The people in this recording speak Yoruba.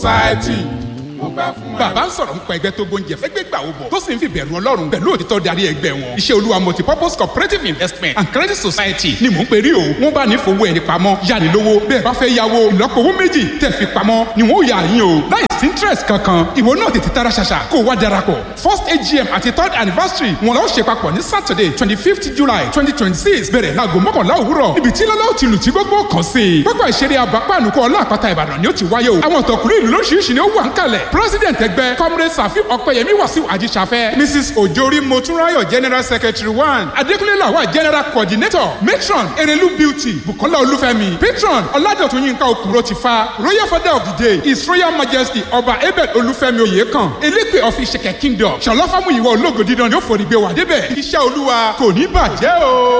society mo gbà fún ẹ. bàbá ń sọ̀rọ̀ nípa ẹgbẹ́ tó gbóúnjẹ fẹ́gbẹ́ gbà ó bọ̀ tó sì ń fi bẹ̀rù ọlọ́run pẹ̀lú òtítọ́ darí ẹgbẹ́ wọn. iṣẹ́ olúwa multipurpose cooperative investment and credit society ni mò ń pè rí o. wọ́n bá ní fowó ẹni pamọ́ yáni lówó bẹ́ẹ̀ bá fẹ́ yáwó ìlọ́po owó méjì tẹ̀ fi pamọ́ ni wọ́n yà yín o. láì sí interest kankan ìwọ náà tètè tara ṣàṣà kó o wá darapọ̀. first agm àti third anniversary wọn lọ ṣe papọ̀ ní saturday twenty fifth july twenty twenty six bẹ̀rẹ̀ láago mọ́kànlá òwúrọ̀ níbi tí lọ́lá ti lù tí gbogbo kàn sí i. pápá ìṣeré abapáànùkọ ọlọ́àpáta ìbàdàn ni ó ti wáyé o. àwọn ọ̀tọ̀kùnrin ìlú lóṣìṣì ni ó wà ń kalẹ̀. president ẹgbẹ́ comrade safi ọ̀pẹyẹmí wàsíù àjíṣàfẹ́. mrs ojori motunrayo general secretary one. adékúnlé làwà general coordinator. matron erelu beauty bukola olúfẹ́mi. patron ọ̀làdọ̀tún yínká òkúrò ti fa. royal father of the day his royal majesty ọba abel olúfẹ́mi oyèkán. elépè of ìṣẹ̀kẹ̀ kingdom. ṣọlá fámúyìwá ológo dídán ni ó forí gbé wà débẹ̀. iṣẹ́ olúwa kò ní bàjẹ́ o.